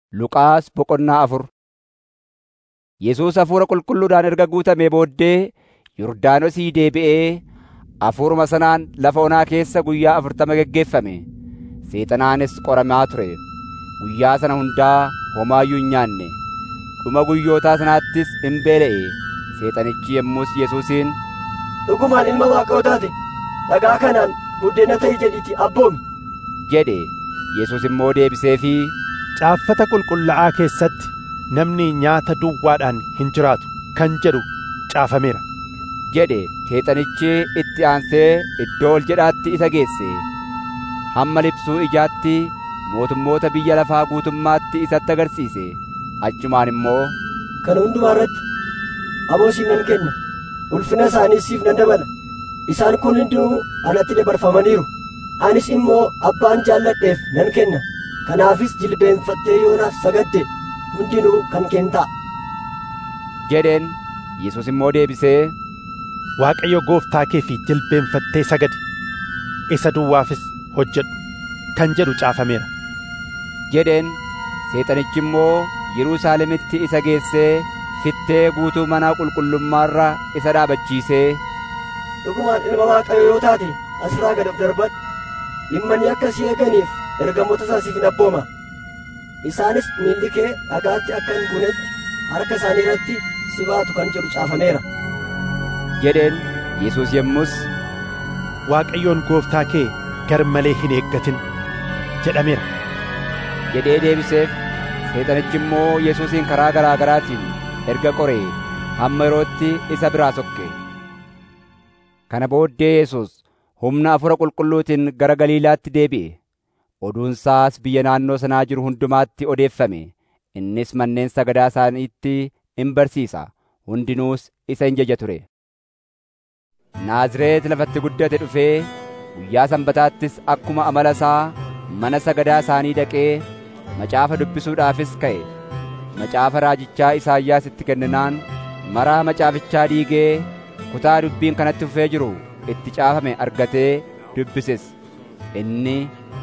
Luqaas boqonnaa afur Yesuus hafuura qulqulluudhaan erga guutamee booddee Yordaanosii deebi'ee hafuuruma sanaan lafa onaa keessa guyyaa afurtama geggeeffame. Seexanaanis qoramaa ture. Guyyaa sana hundaa homaayyuu hin nyaanne. Dhuma guyyootaa sanaattis in beela'e. Seexanichi yommus Yesuusiin, Dhugumaan ilma Waaqayyoo taate dhagaa kanaan buddeena ta'i jedhiitii abboomi. jedhe. Yesuus immoo deebiseefii, Caaffata qulqullaa'aa keessatti namni nyaata duwwaadhaan hin jiraatu kan jedhu caafameera. jedhe. Seexanichi itti aansee iddoo ol jedhaatti isa geesse. Hamma libsuu ijaatti mootummoota biyya lafaa guutummaatti isatti agarsiise. Achumaan immoo, Kana hundumaa irratti aboo siif nan kenna. Ulfina isaanii siif nan dabala. Isaan kun hundinuu anatti dabarfamaniiru. Anis immoo abbaan jaalladheef nan kenna. Kanaafis jilbeenfattee yoonaaf sagadde hundinuu kan kee ta'a. jedheen. Yesuus immoo deebisee, Waaqayyo gooftaa kee fi jilbeenfattee sagadi. Isa duwwaafis hojjedhu kan jedhu caafameera. jedheen. Seexanichi immoo Yerusaalemitti isa geessee fittee guutuu mana qulqullummaarra isa dhaabachiisee, Dhugumaan ilma Waaqayyoo yoo taate asirraa gad of darbadhu. Dhimmanii akka si eeganiif ergamoota isaa siif nan abbooma. Isaanis miilli kee dhagaatti akka hin buunetti harka isaanii irratti si baatu kan jedhu caafameera. jedheen. Yesuus yommus Waaqayyoon gooftaa kee gar malee hin eeggatin jedhameera. jedhee deebiseef. Seexanichi immoo Yesuusin karaa garaa garaatiin erga qoree hamma yerootti isa biraa sokke. Kana booddee Yesuus humna hafuura qulqulluutiin gara Galiilaatti deebi'e. Oduunsaas biyya naannoo sanaa jiru hundumaatti odeeffame. Innis manneen sagadaa isaaniitti in barsiisa. Hundinuus isa in jaja ture. Naazreet lafatti guddate dhufee guyyaa sanbataattis akkuma amala isaa mana sagadaa isaanii dhaqee macaafa dubbisuudhaafis ka'e. Macaafa raajichaa Isaayyaas itti kenninaan maraa macaafichaa diigee kutaa dubbiin kanatti fufee jiru itti caafame argatee dubbises. Inni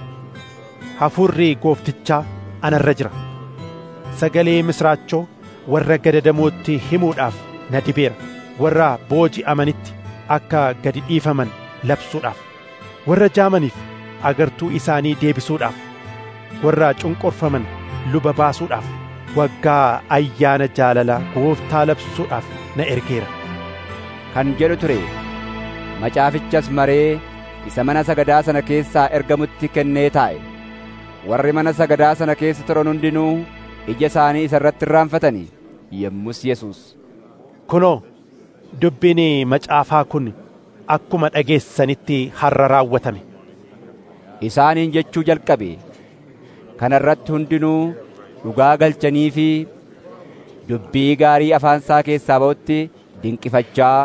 Hafuurri gooftichaa anarra jira. Sagalee misraachoo warra gadadamootti himuudhaaf na dibeera. Warra booji'amanitti akka gadi dhiifaman labsuudhaaf. Warra jaamaniif agartuu isaanii deebisuudhaaf. Warra cunqurfaman luba baasuudhaaf. Waggaa ayyaana jaalalaa gooftaa labsuudhaaf na ergeera. kan jedhu ture. Macaafichas maree isa mana sagadaa sana keessaa ergamutti kennee taa'e. Warri mana sagadaa sana keessa turan hundinuu ija isaanii isa irratti irraanfatanii yommus Yesuus Kunoo, dubbiin macaafaa kun akkuma dhageessanitti har'a raawwatame. isaaniin jechuu jalqabe. Kana irratti hundinuu dhugaa galchanii fi dubbii gaarii afaan isaa keessaa ba'utti dinqifachaa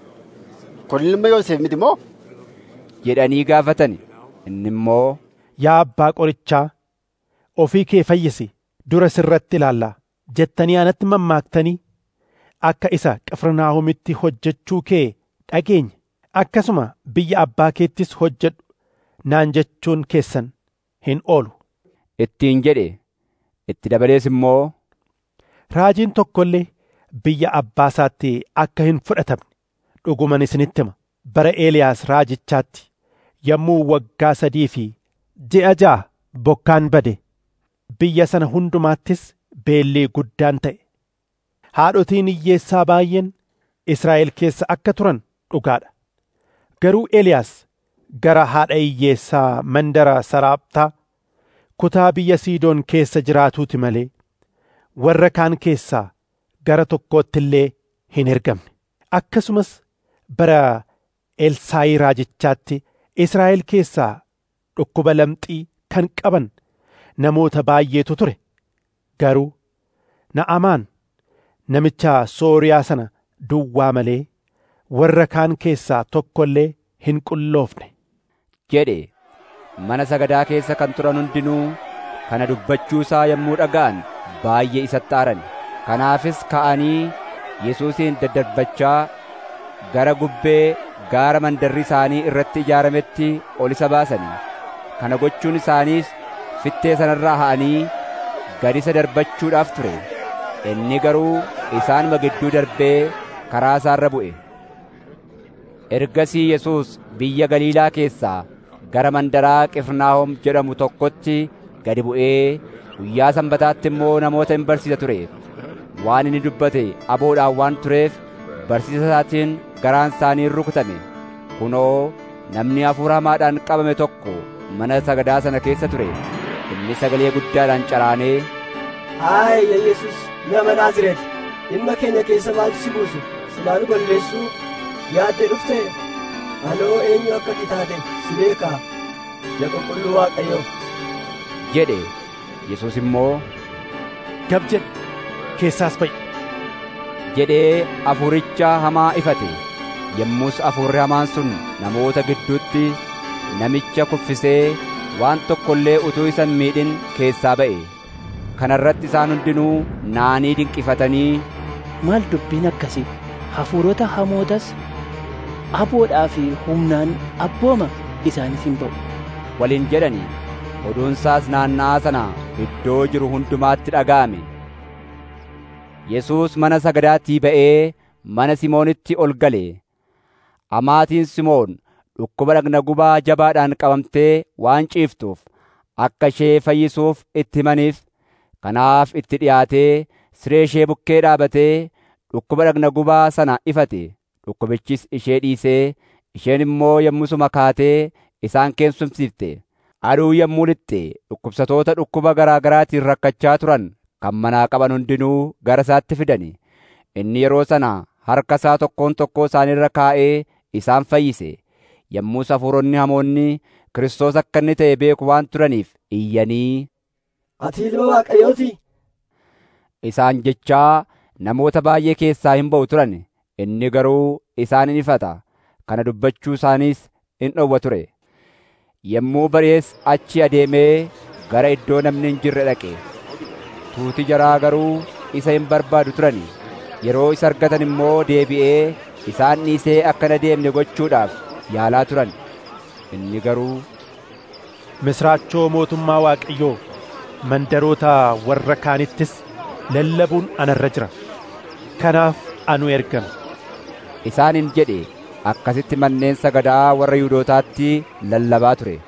Kun ilma Yoosef miti moo? jedhanii gaafatan. Inni immoo Yaa abbaa qorichaa, ofii kee fayyisi dura sirratti ilaallaa jettanii anatti mammaaktanii akka isa Qifirnaahomitti hojjechuu kee dhageenye akkasuma biyya abbaa keettis hojjedhu naan jechuun keessan hin oolu. ittiin jedhe. Itti dabalees immoo Raajiin tokko illee biyya abbaa isaatti akka hin fudhatamne dhuguman isinitti hima. Bara Eeliyaas raajichaatti yommuu waggaa sadii fi ji'a ja'a bokkaan bade biyya sana hundumaattis beelli guddaan ta'e. Haadhotiin hiyyeessaa baay'een Israa'el keessa akka turan dhugaadha. Garuu Eeliyaas gara haadha hiyyeessaa mandara Saraaptaa kutaa biyya Siidoon keessa jiraatuuti malee warra kaan keessaa gara tokkootti illee hin ergamne. Akkasumas bara Elsaayii raajichaatti Israa'el keessaa dhukkuba lamxii kan qaban namoota baay'eetu ture. Garuu Na'amaan namicha Sooriyaa sana duwwaa malee warra kaan keessaa tokko illee hin qulloofne. jedhe. Mana sagadaa keessa kan turan hundinuu kana dubbachuu isaa yommuu dhaga'an baay'ee isatti aaran. Kanaafis ka'anii Yesuusin daddarbachaa gara gubbee gaara mandarri isaanii irratti ijaarametti ol isa baasanii. Kana gochuun isaaniis fittee sanarraa ha'anii gad isa darbachuudhaaf ture inni garuu isaanuma gidduu darbee karaa isaarra bu'e ergasii yesuus biyya galiilaa keessaa gara mandaraa qifirnaahom jedhamu tokkotti gadi bu'ee guyyaa sanbataatti immoo namoota hin barsiisa ture waan inni dubbate aboodhaan waan tureef barsiisa isaatiin garaan isaanii rukutame kunoo namni hafuura hamaadhaan qabame tokko mana sagadaa sana keessa ture inni sagalee guddaadhaan caraanee Haay yaa Yesus nama Naazreeti dhimma keenya keessa maaltu si buusu silaa nu balleessuu yaadde dhufte anoo eenyu akka ati taate si beekaa yaa qulqulluu Waaqayyoo jedhe Yesuus immoo gab jedhi keessaas ba'i jedhee hafuuricha hamaa ifate yommus hafuurri hamaan sun namoota gidduutti namicha kuffisee waan tokko illee utuu isa hin miidhin keessaa ba'e kana irratti isaan hundinuu naanii dinqifatanii maal dubbiin akkasii hafuurota hamootas aboodhaa fi humnaan abbooma isaanis hin ba'u waliin jedhani oduunsaas naanna'aa sana iddoo jiru hundumaatti dhaga'ame Yesuus mana sagadaatii ba'ee mana Simoonitti ol gale amaatiin Simoon dhukkuba dhagna gubaa jabaadhaan qabamtee waan ciiftuuf akka ishee fayyisuuf itti himaniif kanaaf itti dhiyaatee siree ishee bukkee dhaabatee dhukkuba dhagna gubaa sana ifate dhukkubichis ishee dhiisee isheen immoo yommusuma kaatee isaan keessumsiifte aduu yommuu lixxe dhukkubsatoota dhukkuba garaa garaatiin rakkachaa turan kan manaa qaban hundinuu gara isaatti fidani inni yeroo sana harka isaa tokkoon tokkoo isaanirra kaa'ee isaan fayyise yommus hafuuronni hamoonni Kiristoos akka inni ta'e beeku waan turaniif iyyanii ati ilma Waaqayyooti isaan jechaa namoota baay'ee keessaa hin ba'u turan inni garuu isaan in ifata kana dubbachuu isaaniis in dhowwa ture yommuu bari'es achi adeemee gara iddoo namni hin jirre dhaqe tuuti jaraa garuu isa hin barbaadu turani yeroo isa argatan immoo deebi'ee isaan dhiisee akka hin adeemne gochuudhaaf yaalaa turan inni garuu misraachoo mootummaa waaqayyoo mandaroota warra kaanittis lallabuun anarra jira kanaaf anu ergame isaaniin jedhe akkasitti manneen sagadaa warra Yihuudootaatti lallabaa ture